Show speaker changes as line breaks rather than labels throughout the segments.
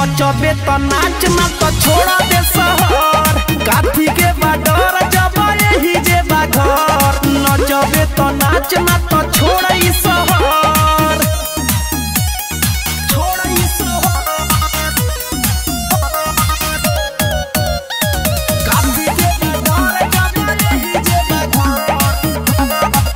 नचबे त नाच ना त छोड़ा दे शहर काफी के बाडर जब यही जे बा घर नचबे त नाच ना त छोड़ा ई शहर छोड़ा ई शहर काफी के बाडर जब यही जे बा घर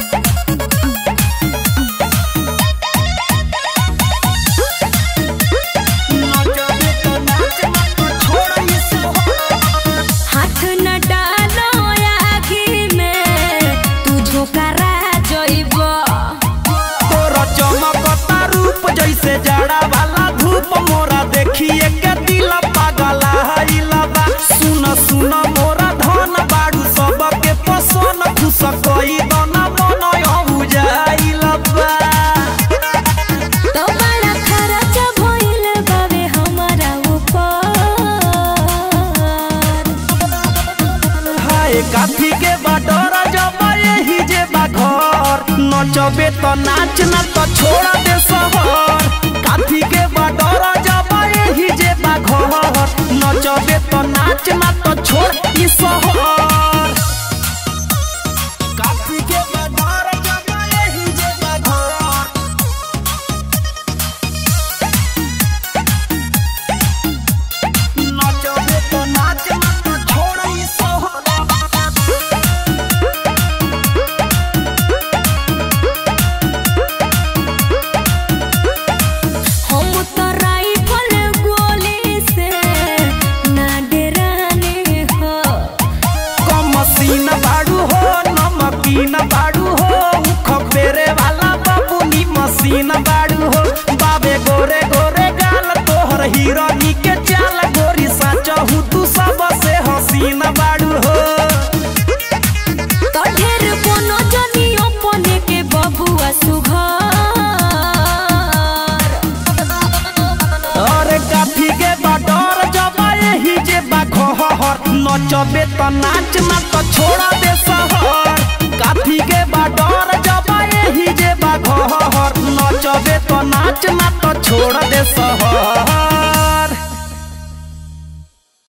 नचबे त नाच ना त छोड़ा ई शहर
हाथ न डालो आगी में तू झोकरा जइब
तोरा चमकता रूप जैसे जाड़ा वाला धूप मोरा देखिए के दिल पागला हईला बा सुन सुन मोरा धन बाड़ू सबके पसन खुश कई दना मन अबु जाइला बा
तो बड़ा खर्च भइल बावे हमारा ऊपर
हाय काफी के बाडर जब यही जे बा घर नचबे त नाच ना त छोड़ा दे शहर काफी के बाडर जब यही जे बा घर नचबे त नाच ना त छोड़ ई शहर काफी के बाडर जब यही जे बा घर नचबे त नाच ना त छोड़ ई शहर
हम तो राइफल गोली से ना डराने हो
कम मसीन बाड़ू हो नमकीन बाड़ू हो उख फेरे वाला बाबूनी मसीन बाड़ू हो बाबे गोरे गोरे गाल तोहर हिरनी के चाल गोरी साचहू तू सबसे हसीन बाड़ू हो
तो ढेर कोनो जनी अपने के बबुआ सुघर
अरे काफी के बाडर जब यही जे बा घर नचबे त नाच ना त छोड़ा दे शहर काफी के बाडर जब यही जे